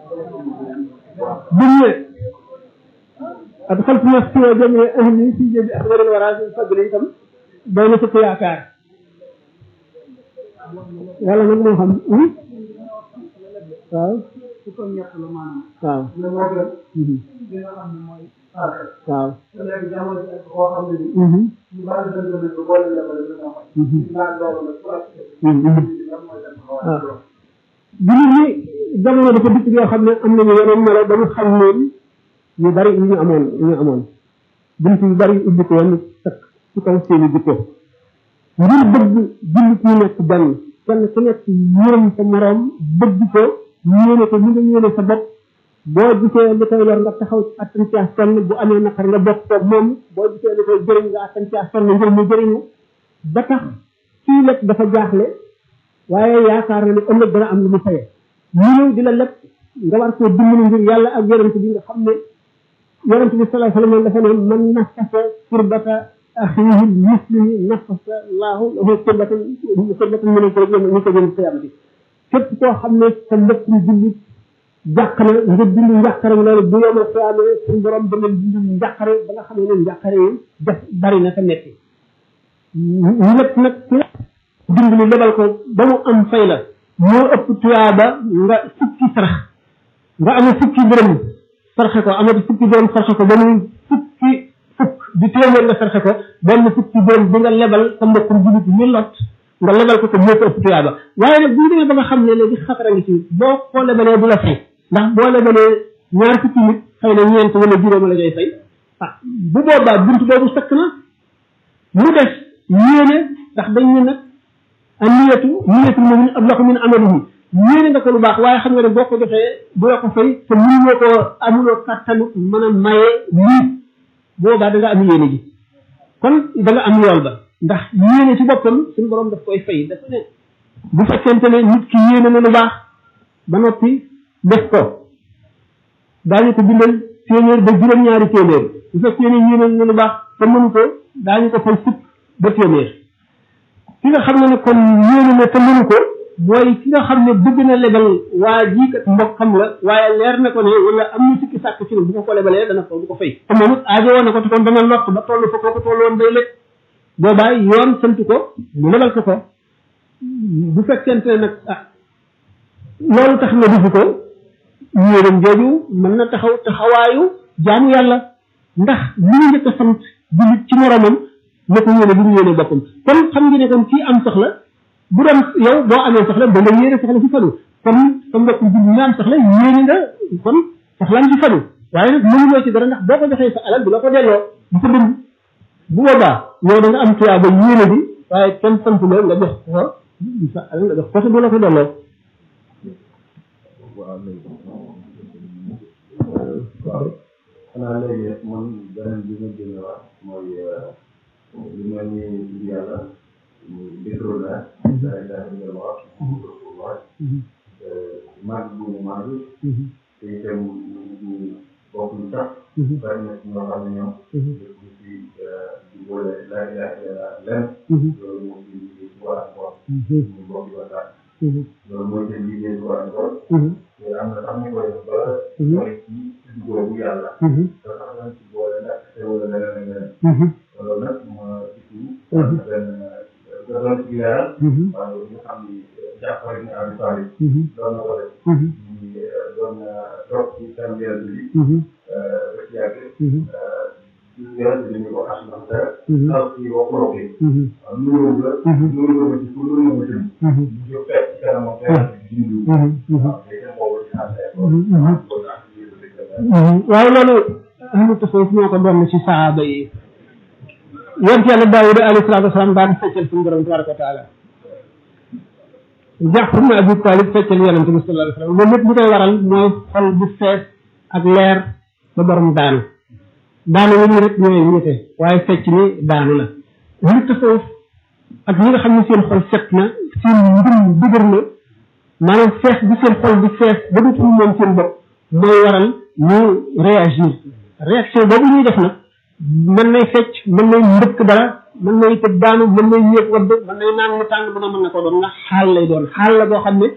bu ñu adxaltu nafsi wa jamii ahli fi jëbi axbaril wara fi fadli itam doy na sëkk yaakaar yàlla nag moo xam waaw waaw waaw waaw jullit ñi jamono dafa dikk yoo xam ne am nañu yeneen melo ba ñu xam leen ñu bari yu ñu amoon yu ñu amoon bunt yu bari ubbi ko woon takk ci kaw seeni jikko ngir bëgg jullit ñu nekk benn kenn ku nekk yërëm sa moroom bëgg ko yéene ko ñu nga yéene sa bopp boo gisee li koy lor nga taxaw attan caa sonn bu amee naqar nga bokk koog moom boo gisee li koy jëriñ nga attan caa sonn ngir mu jëriñu ba tax kii lekk dafa jaaxle waaye yaakaar na ne ëllëg dana am lu mu faye ñu ñëw di la lekk nga war koo dimbali ngir yàlla ak yonent bi nga xam ne yonent bi sallallahu alayhi wa sallam dafa ne man nafasa kurbata axiihi muslimi nafasa laahu lahu kurbatan kurbatan min al-kurbi ñu ko jëm qiyaamati képp koo xam ne sa mbokkum jullit jàq na nga dindi njàqare loolu bu yomal qiyaama suñu borom dana dindi njàqare ba nga xam ne njàqare yi def bari na te metti ñu lépp nag dimbali lebal ko ba mu am fay la moo ëpp tuyaaba nga fukki sarax nga amee fukki dërëm sarxe ko amati fukki dërëm sarxe ko ba muy fukki fukk di téeméer nga sarxe ko benn fukki dërëm bi nga lebal sa mbokkum jullit ñu lot nga lebal ko ko moo ko ëpp tuyaaba waaye nag bu ñu demee ba nga xam ne léegi xatara ngi ci boo ko lebalee du la fay ndax boo lebalee ñaar fukki nit xëy na ñeent wala juróom la ngay fay ah bu boobaa bunt boobu sakk na mu des yéene ndax dañ ne nag a niyatu niyatu mumin ablahu min amalihi yéene nga ko lu baax waaye xam nga ne boo ko defee du la ko fay te mënuloo ko amuloo kattanu mën a maye lii boobaa da nga am yéene ji kon da nga am yool ba ndax yéene ci boppam suñu borom daf koy fay dafa ne bu fekkente ne nit ki yéene na lu baax ba noppi def ko daañu ko bindal téeméer ba juróom-ñaari téeméer bu fekkee ne yéene na lu baax te mënu ko daañu ko fay fukk ba téeméer ki nga xam ne ne kon yéene na te mënu ko mooy ki nga xam ne bëgg na lebal waa jii kat mbokkam la waaye leer na ko ne wala am na sikki sàkk ci ne bu ko ko lebalee dana ko du ko fay te moom it aajo woon na ko te kon dana lott ba toll fa kooku toll woon day lekk boobaa yoon sant ko mu lebal ko ko bu fekkente ne nag ah loolu tax na defu ko yéenam jooju mën na taxaw taxawaayu jaamu yàlla ndax li ñu njëkk a sant jullit ci moromam na ko yéene bu ñu yéene boppam kon xam nga ne kon kii am soxla bu doon yow boo amee soxla da nga yéene soxla ci fadu kon sa mbokk jullit nga am soxla yéene nga kon soxlaam ci fadu waaye nag mënuloo ci dara ndax boo ko joxee sa alal du la ko delloo du ko dund bu boobaa yow da nga am tuyaa ba yéene bi waaye kenn sant la nga jox ko sa alal nga jox ko te du la ko delloo waaw xanaa léegi rek man beneen bi ma gën a wax mooy li ma ñu yàlla détrôle la day daal di wax wax mag bu mu mag te itam ñu bokk ñu tax bari na ci ñoo xam ne ñoom dëkk ci di boole la ilaha illa len loolu moo ci war a bokk ñu bokk di waxtaan loolu mooy seen liggéey bu war a bokk te am na sax ñu koy def ba mooy ci boobu yàlla da tax nañ ci boole ndax te wala leneen ak leneen loolu nag ma gisu benn doon ci leeral waaye ñu xam ni jàppale ni Abi Talib doon na ko def ñu doon toog ci tàmbeel bi ba ci yàgg yonent bi ñu ko asma te xaw ci waxuloo ko waaw nuuru la nuuru la ma ci pour nuuru ma ci ñu jóg fekk ci kanamam fekk ci dindu waaw léegi boobu ci waaye loolu ahlu tasawuf ñoo ko doon ci saaba yi yonent yàlla Daawuda alayhi salaatu wasalaam daan feccal suñu borom tabaraka wa taala Jaafar ibn Abi Talib feccal yonent bi sallallahu alayhi wa sallam loolu lépp li koy waral mooy xol bu fees ak leer ba borom daanu daanu yi ñu rek ñooy ñete waaye fecc ni daanu la ahlu tasawuf ak ñi nga xam ne seen xol set na seen ngëm dëgër na maanaam fees bi seen xol bi fees ba dootul moom seen bopp mooy waral ñu réagir réaction boobu ñuy def nag mën nay fecc mën nay mbëkk dara mën nay tëb daanu mën nay yéeg wadd mën nay naan mu tàng bu ne mën na ko doon nga xaal lay doon xaal la boo xam ne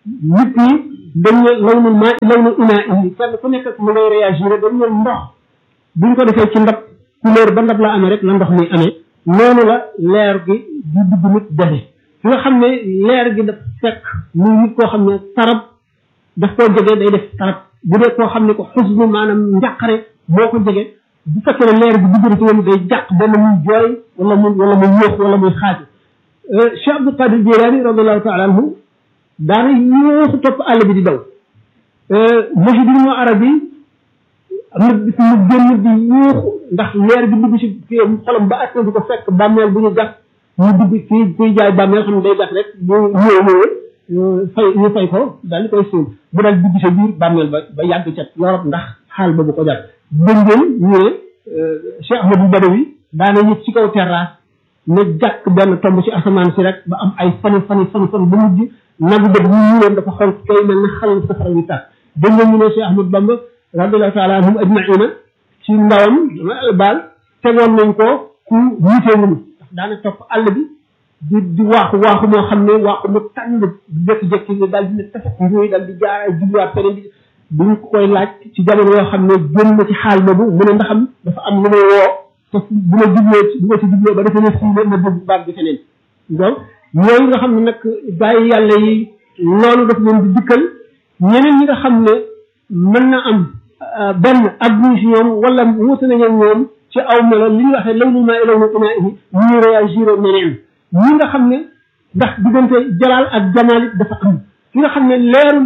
nit ñi dañ ne law nu maa law nu inaa indi kenn ku nekk ak mu ngay réagir dañ ne ndox buñ ko defee ci ndab couleur ba ndab la amee rek la ndox mi amee noonu la leer gi di dugg nit defe fi nga xam ne leer gi daf fekk muy nit koo xam ne tarab daf koo jege day def tarab bu dee koo xam ne ko xusnu maanaam njàqare moo ko jege bu fekkee ne leer gi dugg na ci moom day jàq benn muy jooy wala mu wala muy yóox wala muy xaaju Cheikh Abdul Qadir Jilani radiallahu taala anhu daana yóoxu topp àll bi di daw mosi bi mu arab yi am na bis mu génn di yóoxu ndax leer gi dugg ci kii xolam ba attan di ko fekk bàmmeel bu ñu gas mu dugg kii kuy jaay bàmmeel xam ne day gas rek bu ñëwee ñëwee fay ñu fay ko daal di koy suul bu daal dugg sa biir bàmmeel ba ba yàgg ca yorop ndax xaal boobu ko jàpp dégg ngeen ñu ne Cheikh Ahmadou Badawi daana yëg ci kaw terrasse ne jàkk benn tomb ci asamaan si rek ba am ay fani fani fani fani ba mujj nagu dëgg ñu ñuuloon dafa xonk kay mel ne xalal safara wi tàkk dégg ngeen ñu ne Cheikh Ahmadou Bamba radiallahu taala anhum ajmaina ci ndawam dama baal tegoon nañ ko ku yiitewul ndax daana topp àll bi di di waaxu waaxu moo xam ne waaxu mu tàng jékki-jékki nga daal di ne tafet yooyu daal di jaaraay jubluwaat feneen bi buñ koy laaj ci jamono yoo xam ne génn na ci xaal boobu mu ne ndaxam dafa am lu may woo te bu ma jubloo ci bu ma ci jubloo ba defee ne fii la ma dégg baat bi feneen donc yooyu nga xam ne nag gaa yi yàlla yi loolu daf leen di dikkal ñeneen ñi nga xam ne mën na am benn agguñ si ñoom wala wuute nañu ñoom ci aw melo li ñu waxee law nu maa law nu inaa ihi ñuy réagir neneen ñi nga xam ne ndax diggante jalaal ak jamaal it dafa am ki nga xam ne leerul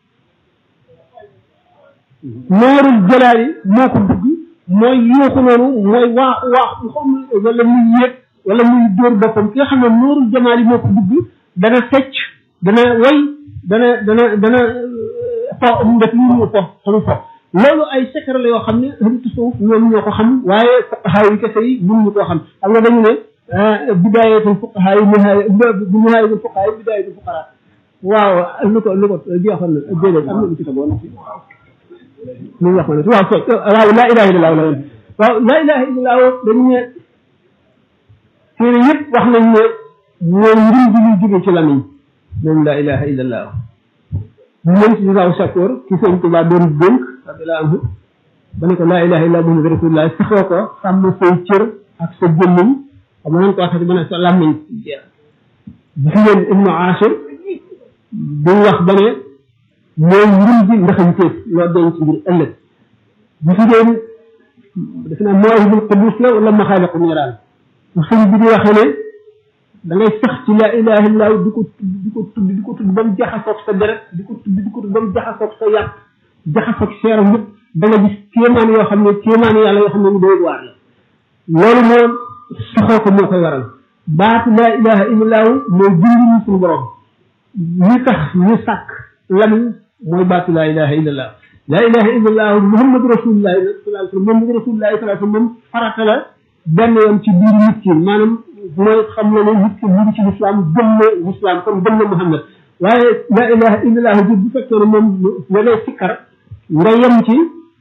leerul jalaal yi moo ko dugg mooy yuuxu noonu mooy waaxu waaxu xam wala muy yéeg wala muy dóor boppam ki nga xam ne noorul jamaal yi moo ko dugg dana fecc dana way dana dana dana fo def lu ñu fo xamu fo loolu ay secret la yoo xam ne ahlu tasawuf ñoom ñoo ko xam waaye fuqahaa yi kese yi mënuñu koo xam xam nga dañu ne bidaayatul fuqahaa yi nihaaya bu nihaayatul fuqahaa yi bidaayatul fuqaraa waaw lu ko lu ko jeexoon na déedéet am na lu ci tegoon lu ñu wax ma ne waaw so waaw laa ilaha illallah la woon waaw laa ilaha illallah dañu ne téere yëpp wax nañ ne mooy njëriñ bi ñuy jóge ci lamiñ moom laa ilaha illallah moom si raw sakoor ki sëñ Tuubaa doon dénk radiyallahu anhu ba ne ko laa ilaha illallah muhammadu rasulullah saxoo ko sàmm say cër ak sa jëmmiñ xam nañ ko waxati ba ne sa làmmiñ jeex gis ngeen ibnu Ashir du wax ba ne mooy mbir bi ndaxañteef loo denc ngir ëllëg gis ngeen def naa mawaahibul qudus la wala maxaaliqu niiraan sëñ bi di waxee ne da ngay sax ci laa ilaha illallah di ko tudd di ko tudd di ko tudd ba mu jaxasoog sa deret di ko tudd di ko tudd ba mu jaxasoog sa yàpp jaxasoog seeram yëpp da nga gis kéemaan yoo xam ne kéemaan yàlla yoo xam ne ñu doy waar la loolu moo saxoo ko moo koy waral baatu laa ilaha illallah mooy jindi ñu suñu borom ñi tax ñu sàkk lamiñ mooy baatu laa ilaha illallah laa ilaha illallah muhammadu rasulullah nag sallallahu alayhi wasallam muhammadu rasulullah sallallahu alayhi wasallam farata la benn yoon ci biir nit ki maanaam mooy xam na ne nit ki mu ngi ci lislaam gëm na lislaam comme gëm na muhammad waaye laa ilaha illallah ji bu fekkee ne moom nga ngay sikkar nga yem ci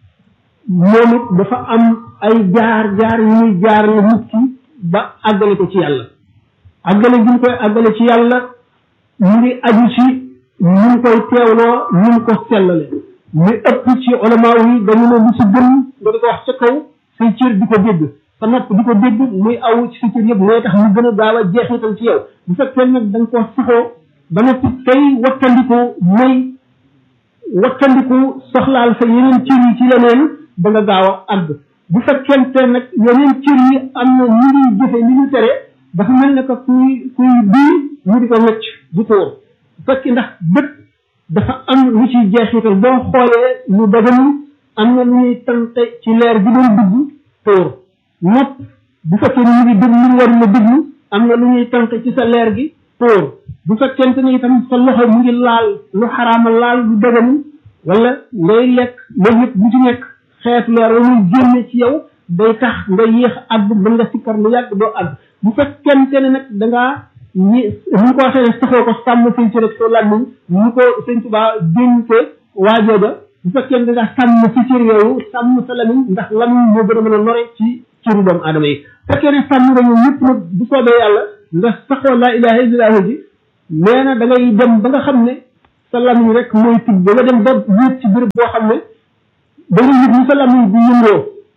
moom it dafa am ay jaar jaar yu muy jaar la nit ki ba àggale ko ci yàlla àggale gi mu koy àggale ci yàlla mu ngi aju ci ñu ngi koy teewloo ñu ngi ko sellale ñu ëpp ci ulama yi dañu ne lu si gën nga di ko wax ca kaw say cër di ko dégg sa nopp di ko dégg muy aw ci sa cër yëpp mooy tax mu gën a gaaw a jeexital ci yow bu fekkee nag da nga koo saxoo ba noppi tey wattandiku mooy wattandiku soxlaal sa yeneen cër yi ci leneen da nga gaaw a àgg bu fekkente nag yeneen cër yi am na ñu ngi jëfe li ñu tere dafa mel ne que kuy kuy bii ñu di ko wëcc di tóor bu fekkee ndax bët dafa am lu ciy jeexital boo xoolee lu dagan am na lu ñuy tante ci leer bi doon dugg tóor nopp bu fekkee ni ñu ngi déglu lu war na déglu am na lu ñuy tante ci sa leer gi tóor bu fekkente ni itam sa loxo mu ngi laal lu xaraama laal lu dagan wala ngay lekk loolu yëpp bu ci nekk xeetu leer wa muy génne ci yow day tax nga yéex àgg mën nga sikkar lu yàgg doo àgg bu fekkente ne nag da ngaa ñi ñu ko waxee ne saxoo ko sàmm sëñ ci rek soo làmmiñ ñu ko sëñ Tuubaa dénke waajooja bu fekkee ne da ngaa sàmm si cër yooyu sàmm sa lamiñ ndax lamiñ moo gën a mën a lore ci cëru doomu aadama yi fekkee ne sàmm nga ñoom ñëpp nag bu soobee yàlla nga saxoo laa ilaha illallah ji nee na da ngay dem ba nga xam ne sa lamiñ rek mooy tudd ba nga dem ba wéet ci béréb boo xam ne da nga yëg ni sa lamiñ bi yëngoo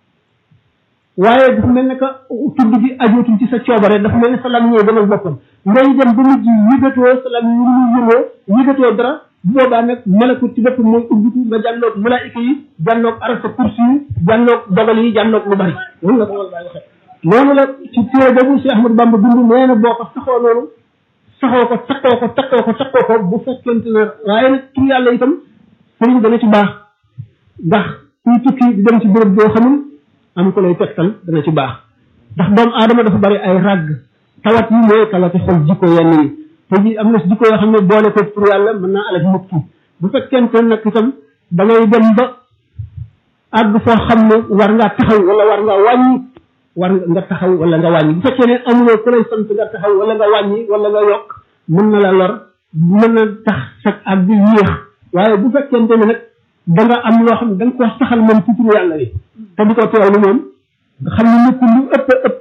waaye dafa mel ne que tudd gi ajootul ci sa coobare dafa mel ne sa lamiñ ñooy demal boppam ngay dem ba mujj yëgatoo sa lamiñ ñu muy yëngoo yëgatoo dara bu boobaa nag malakut ci boppam mooy ubbiku nga jànloog malaayika yi jànloog arasa kursi yi jànloog dogal yi jànloog lu bari loolu la ko wal baay waxee noonu la ci téere boobu Cheikh Ahmadou Bamba dund nee na boo ko saxoo noonu saxoo ko takkoo ko takkoo ko takkoo ko bu fekkente ne waaye nag tur yàlla itam sëriñ dana ci baax ndax kuy tukki di dem ci béréb boo xamul am ko lay tegtal dana ci baax ndax doomu aadama dafa bari ay ràgg tawat yi mooy tawati xol jikko yenn yi te ji am na si jikko yoo xam ne boole ko tur yàlla mën naa alak nit ki bu fekkente nag itam da ngay dem ba àgg foo xam ne war ngaa taxaw wala war ngaa wàññi war nga taxaw wala nga wàññi bu fekkee ne amuloo ku lay sant nga taxaw wala nga wàññi wala nga yokk mën na la lor mën na tax sag ak bi yéex waaye bu fekkente ne nag da nga am loo xam ne da nga ko saxal moom ci turu yàlla bi te di ko teewlu moom nga xam ne nekkul lu ëpp ëpp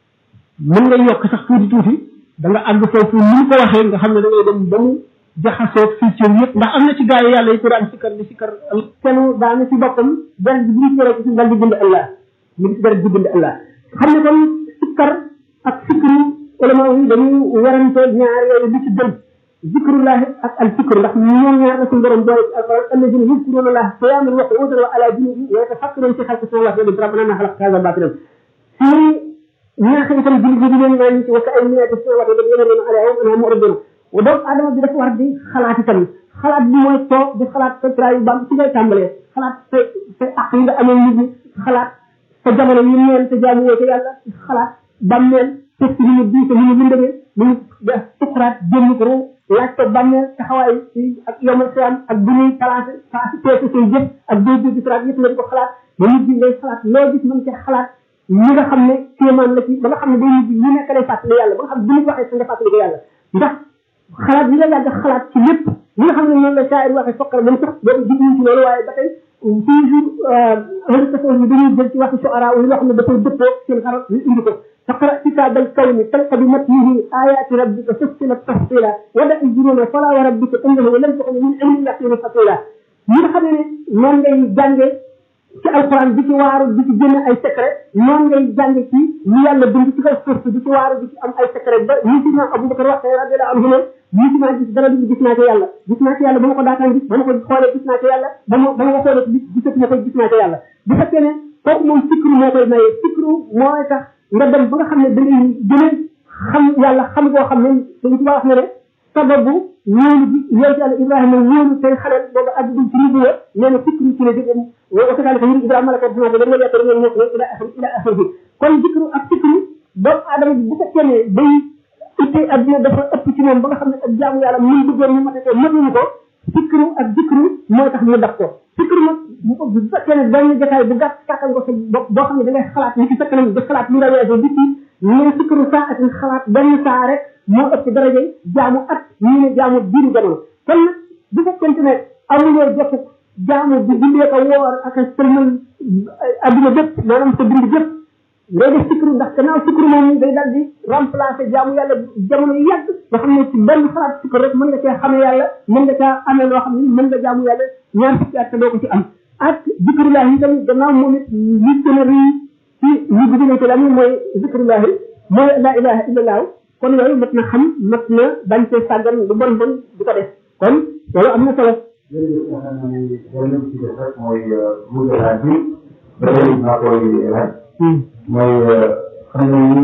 mën nga yokk sax tuuti tuuti da nga àgg foofu ni mu ko waxee nga xam ne da ngay dem ba mu jaxasoo fii cër yëpp ndax am na ci gaa yi yàlla yi ko daan sikkar di sikkar kenn daana ci boppam dara bi bu ñu ci ci dal di bind Allah mu gis dara di bind Allah xam ne kon sikkar ak sikru ulama yi dañuy werante ñaar yooyu li ci gën zikrullahi ak al fikru ndax ñoom ñaar la suñu borom boole ci alquran alladina yuzkuruna allah qiyaman wa qu'udan wa ala junubihim wa yatafakkaruna fi xalqi samawati wal ardi rabbana ma xalaqta hadha batilan fii ñaax itam julli bi leen naan ci waka ay minati samawati wal ardi yamuruna alayha wa anha muridun wa doomu adama bi dafa war di xalaat itam xalaat bi mooy toog di xalaat sa traayu bam ci ngay tàmbalee xalaat sa sa ak yi nga amee nit ñi xalaat sa jamono yi neen te jaamu woo ko yàlla xalaat bàmmeel test ni mu diise ni mu lëndëmee ni mu def sukuraat génn ko roo laaj ko bàmmeel taxawaay ci ak yomal xiyam ak bu ñuy placé passé peese say jëf ak doo jëf siraat yëpp nga di ko xalaat ba nit bi ngay xalaat loo gis mën cee xalaat ñi nga xam ne kéemaan la ci ba nga xam ne day nit ñu nekk lay fàttali yàlla ba nga xam ne bu nit waxee sa nga fàttali ko yàlla ndax xalaat yi nga yàgg xalaat ci lépp li nga xam ne noonu la shaayir waxee fokkar moom sax boobu jigñu ci loolu waaye ba tey toujours ahlu tasawuf yi dañuy jël ci waxi shuara yi loo xam ne dafay dëppoo seen xaral ñu indi ko فقرأ كتاب الكون تلقى بمتنه آيات ربك فصلت تفصيلا ودع الجنون فلا وربك إنه لم تكن من علم اليقين فصيلا ñi nga xam ne noonu ngay jànge ci alquran di ci waaru di ci génn ay secret noonu ngay jànge ci li yàlla bind ci kaw suuf di ci waaru di ci am ay secret ba ñi ci naa Abubakar wax radiallahu anhu ne ñi ci naa gis dara bi gis naa ko yàlla gis naa ko yàlla ba ma ko daataan gis ba ma ko xoolee gis naa ko yàlla ba ma ba ma ko xoolee gisati na ko gis naa ko yàlla bu fekkee ne kooku moom sikru moo koy maye sikru mooy tax nga dem ba nga xam ne da ngay gën a xam yàlla xam koo xam ne dañ ci wax ne ne sababu wóolu bi yow ci yàlla ibrahima wóolu tey xaleel boobu ak dul ci ribu ya nee na fikru ci la jóge wa kasaalika yuri ibrahima la ko dinaa ko dañ la yàkkar ngeen nekk ne ila axir ila axir bi kon dikru ak fikru doomu aadama bi bu fekkee ne day itte adduna dafa ëpp ci moom ba nga xam ne ak jaamu yàlla mun bëggoon ñu mate ko mënuñu ko fikru ak dikru mooy tax mu daf ko fikru nag bu fekkee ne benn jotaay bu gàtt kàttan ko sa bopp boo xam ne da ngay xalaat ni ci sa kanam di xalaat lu rawee di ci mais fikru saa at xalaat benn saa rek moo ëpp daraja jaamu at ñu ne jaamu diiru jamono kon nag bu fekkente ne amuloo jotu jaamu di jullee ko woor ak a sëlmal adduna bépp maanaam sa dund bépp ngay def fikru ndax gannaaw fikru moom day daal di remplacer jaamu yàlla jamono yu yàgg nga xam ne ci benn xalaat fikru rek mën nga cee xamee yàlla mën nga caa amee loo xam ne mën nga jaamu yàlla ñaar fukki at te doo ko ci am ak zikrullahi itam gannaaw moom it li gën a rëy ci li gën a la mooy zikrullahi mooy la ilaha illallah kon yooyu mat na xam mat na bañ cee sàggan lu bon bon di ko def kon loolu am na solo jërëjëf nga xam ne beneen ci def rek mooy mujj laaj bi ba léegi maa koy laaj mooy xam ne ni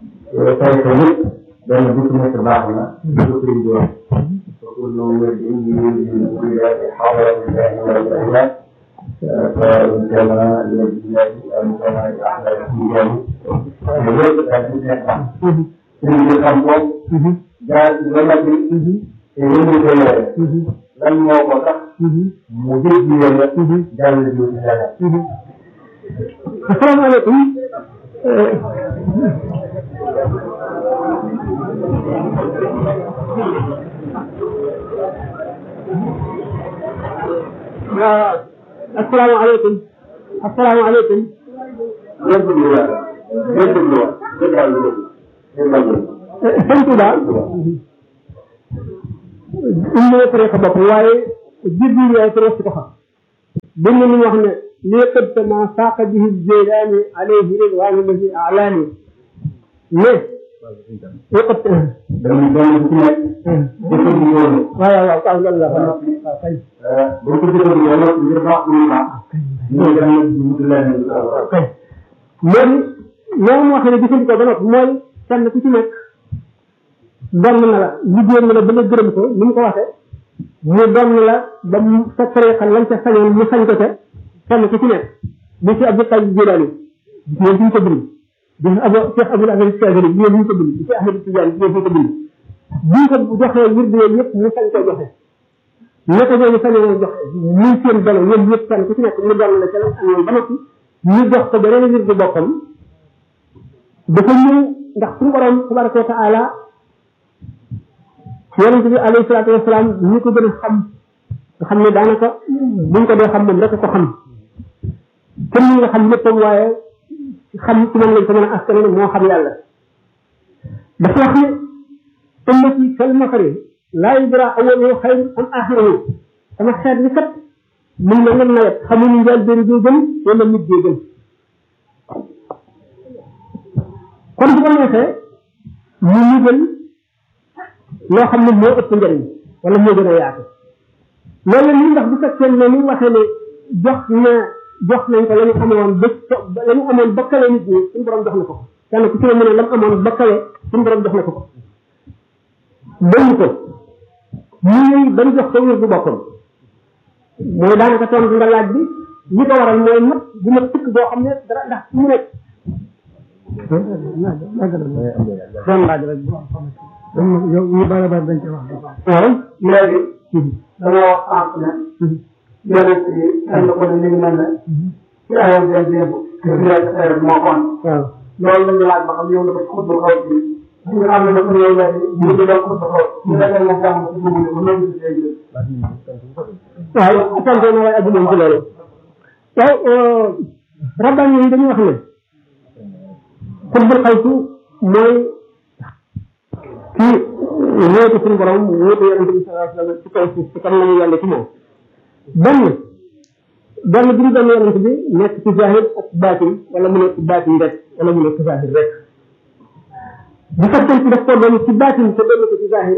tarixa yëpp benn bu ci nekk baax na di ko sëriñ di wax وكل ولد يولد الولاد حضرة الله والأولاد فكما لله أن كما أحلى الإيمان ويجب أن يكون sëriñ bi xam ko daal ba noppi yëngu ko yore lan moo ko tax mu jël ji yore daal di jiw ci dara asalaamaaleykum waaw asalaamaaleykum asalaamaaleykum yëpp lu war yëpp lu war yëpp daal lu dëgg yëpp daal lu dëgg sëñ Touba umma tariqa bopp waaye jibril yooyu tariqa si ko xam dañ ne ñu wax ne lii qad ma saaqa bihi jeylaani alayhi ridwaanu lazi alaani mais lii qad dañuy doon ci nekk jëfandikoo waaw waaw waaw loolu la waaw kay boo ko jëfandikoo nag ngir baax bu ñu baax ñu ngi dem di wut leneen kay léegi noonu waxee ne jëfandikoo ba noppi mooy kenn ku ci nekk donn na la liggéey na la ba nga gërëm ko ni mu ko waxee mu donn la ba mu sa tariqa lañ ca sañoon mu sañ ko ca kenn ku ci nekk bi ci Abdul Qadir Jilaani ñoom duñ ko bind bi ci Abu Cheikh Abdul Aziz Chadili ñoom duñ ko bind bi ci Ahmad Tidiane ñoom duñ ko bind buñ ko joxee wirdu yooyu yëpp mu sañ koo joxe naka ñooñu sañoo joxe muy seen dono ñoom ñëpp kenn ku ci nekk mu donn la ca la amoon ba noppi ñu jox ko beneen wirdu boppam dafa ñëw ndax suñu borom tabaraka wa taala yonente bi alayhi salaatu wasalaam ñi ko gën a xam nga xam ne daanaka buñ ko dee xam moom rek ko xam kenn ñi nga xam léppam waaye xam ci moom lañ ko mën a askanale moo xam yàlla dafa wax ne ummati kal mafari laa yudra awaluhu xayru am axiruhu sama xeet bi kat mu ngi mel ne nawet xamuñu njaal benn gee gën wala nit gee gën kon bu ko neexee mu nigal loo xam ne moo ëpp njëriñ wala moo gën a yaatu loolu li ndax bu fekkee ne ni waxee ne jox na jox nañ ko la ñu amoon ba la ñu amoon bakkale nit ñi suñu borom jox na ko kenn ku ci ne mu ne la mu amoon bakkale suñu borom jox na ko ko bañ ko muy bañ jox ko wér bu boppam mooy daanaka tontu nga laaj bi li ko waral mooy mat bu mat tëkk boo xam ne dara ndax mu nekk doon laaj rek yow ñu bari bari dañ koy wax waaw léegi dañoo wax ne yonent yi kenn ko ne ñu ngi mel ne ci ayam benn démb te fi nekk tey moo kon waaw loolu lañu laaj ba xam ñëw na ko ci xutba xaw ci ñu nga xam ne dafa ñëw léegi ñu ngi doon xutba xaw ñu nekkee moom jàmm ci dugg ko noonu ci léegi waaw tontu na waaye adduna ci loolu waaw rabbaan yi dañuy wax ne xutbul xaytu mooy ci wóotu suñu borom wóotu yonente bi sallallahu alayhi wa sallam ci kaw suuf ci kan lañu yàlla ci moom benn benn bi ñu doon yonente bi nekk ci zahir ak baatin wala mu nekk baatin rek wala mu nekk zahir rek bu fekkee ci daf ko doon ci baatin te doon ko ci zahir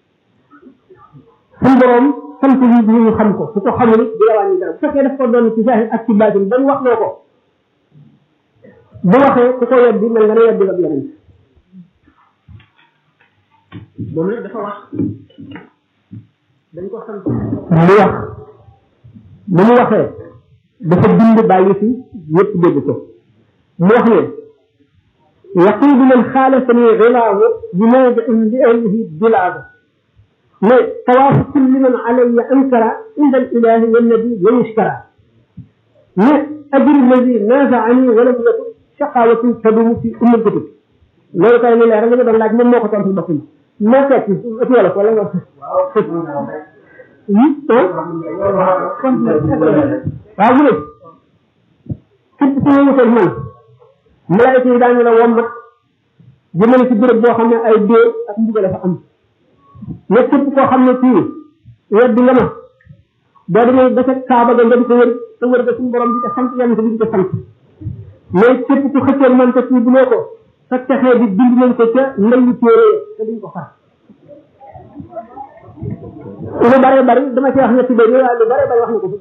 suñu borom sant yi ñu ñu xam ko su ko xamul di la wàññi dara bu fekkee daf ko doon ci zahir ak ci baatin bañ wax loo ko bu waxee ku ko weddi mel nga ne weddi nga yonente moom nag dafa wax dañ ko sant mu wax mu mu waxee dafa bind bàyyi fi yépp dégg ko mu wax ne yaqidu man xaalafani xilaahu bi mawdiin li ahlihi bilaaga ne tawaafu kulli man alayya ankara inda al ilahi wannabi wa yushkara ne ajri alladi naazaani walam yakun shaqawatin tadumu fi ummil kutub loolu kay ni leer nga doon laaj moom moo ko tontu boppam moo fekk ci wolof wala nga waaw mu ne képp ku ñu wutal man malaayika yi daañu la wommat jëmale ci béréb boo xam ne ay dee ak mbugal dafa am mais képp koo xam ne kii weddi nga ma boo demee ba ca kaaba ga nga di ko wër te wër ga suñu borom di ko sant yàlla di ko sant mais képp ku xëcceel man te kii buloo ko sa texee bi bind nañ ko ca ndeyu téere te duñ ko far lu bare bari dama ci wax ñetti bëri waaye lu bare bari wax na ko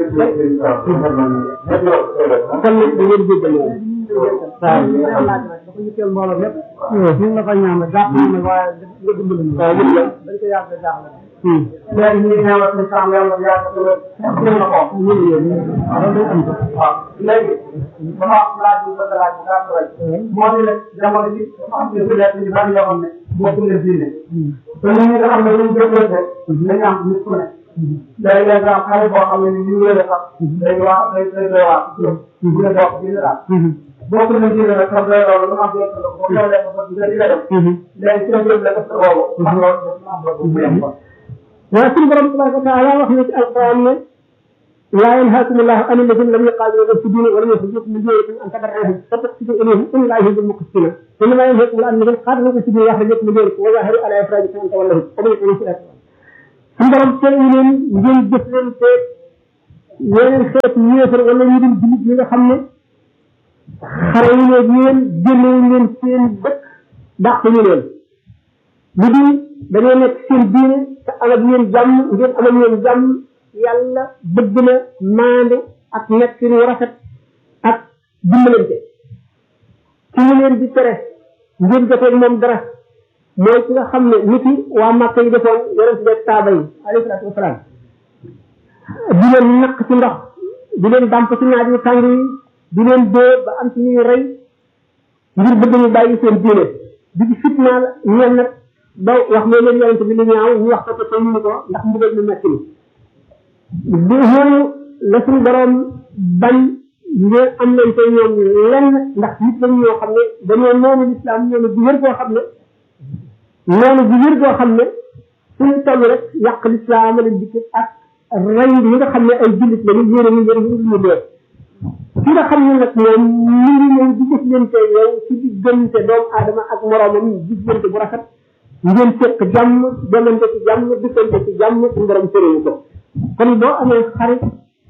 kon nag da ngeen jéggal yoon waaw dafa ñu teel mbooloo lépp ñu ngi la fa ñaan rek jàpp na waaye nga dimbali ñu waaw ñu dañ ko yàgg jaaxle léegi ñu ngi ñëwaat ci sàmm yàlla yàgg ci la ci la ko ñu ngi yéen waaw day am ko waaw léegi dama laaj bu bëgg laaj bu gàtt rek moo di ne jamono ji dafa am ñu nekk ñu bari yoo xam ne bokku leen diine te ñun ñi nga xam ne ñu jëflante dañu am nit ku ne day leen am xale boo xam ne ni ñu wéere sax day wax day day doy waar bu ne bokk diine daal bokku leen diine nag sax day loolu lu am jëf la boo xewlee ko nga di nga def léegi ci la jëf la def sa boobu ndax loolu dafa am bu yem ko waaw suñu borom tabaraka wa taala wax na ci alquran ne laa yanhaakum allahu an alladina lam yuqaatilukum fi diini wa lam yukhrijukum min diyarikum an tabarruhum wa tuqsitu ilayhim inna allaha yuhibbul muqsitina innama yanhaakum allahu an alladina qaatalukum fi diini wa akhrajakum min diyarikum wa zaharu ala ifrajikum an tawallahum wa man yaqulu fi suñu borom tere leen ngeen jëf leen te yeneen xeet yéefar wala ñu dul jullit ñi nga xam ne xare yi leen yéen génnewu leen seen dëkk dàq ñu leen lu dul dañoo nekk seen diine te am ak yéen jàmm ngeen am ak yéen jàmm yàlla bëgg na maande ak nekk yu rafet ak dimbalante ci ñu leen di tere ngeen jotee moom dara mooy ki nga xam ne nit yi waa Màkka yi defoon yonent beeg saaba yi alayhi salaatu wasalaam di leen naq ci ndox di leen dàmp ci naaj yu tàng yi di leen dóor ba am ci ñuy rey ngir bëgg ñu bàyyi seen diine di ci fitnaal ñeen nag ba wax ne leen yonent bi lu ñaaw ñu wax ko te ñu ko ndax mbugal mu metti ni bi ñooñu la suñu borom bañ ngeen am leen tey ñoom lenn ndax nit lañ ñoo xam ne dañoo noonu lislaam noonu bu wér koo xam ne noonu bu wér koo xam ne suñu toll rek yàq lislaam la dikk ak rey ñi nga xam ne ay jullit lañu yéene ñu yéene ñu ñu dee ki nga xam ne nag moom mi ngi ñëw di jëflante yow ci diggante doomu aadama ak moroomam diggante bu rafet ngeen fekk jàmm demante ci jàmm diggante ci jàmm suñu borom sëréwu ko kon boo amee xarit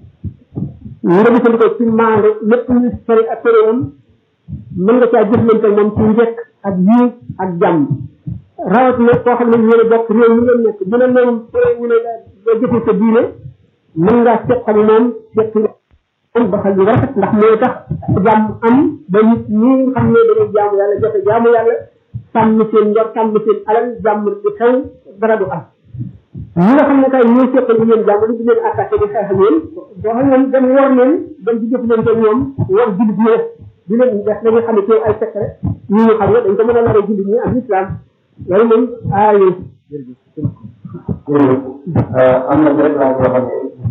nga jëfandikoo ci maande lépp lu sori ak soriwul mën nga caa jëflante moom ci njëkk ak yiw ak jàmm rawat na koo xam ne yéen a bokk réew mi ngeen nekk bu ne moom sore wu ne nga jëfe sa diine mën ngaa seq ak moom seq moom doxal yu rafet ndax mooy tax jàmm am ba nit ñi nga xam ne dañuy jaamu yàlla joxe jaamu yàlla sàmm seen njor sàmm seen alal jàmm di xew dara du am ñi nga xam ne kay ñooy seqal ñu leen jàmm di leen attaqué di xeex ak yéen boo xam ne dem war leen dem di jëflante ñoom war jullit ñi di leen def dañuy xam ne ci ay secret ñu ñu xam ne dañ ko mën a naree jullit ñi ak islam loolu moom aayul am na rek laa boo xam ne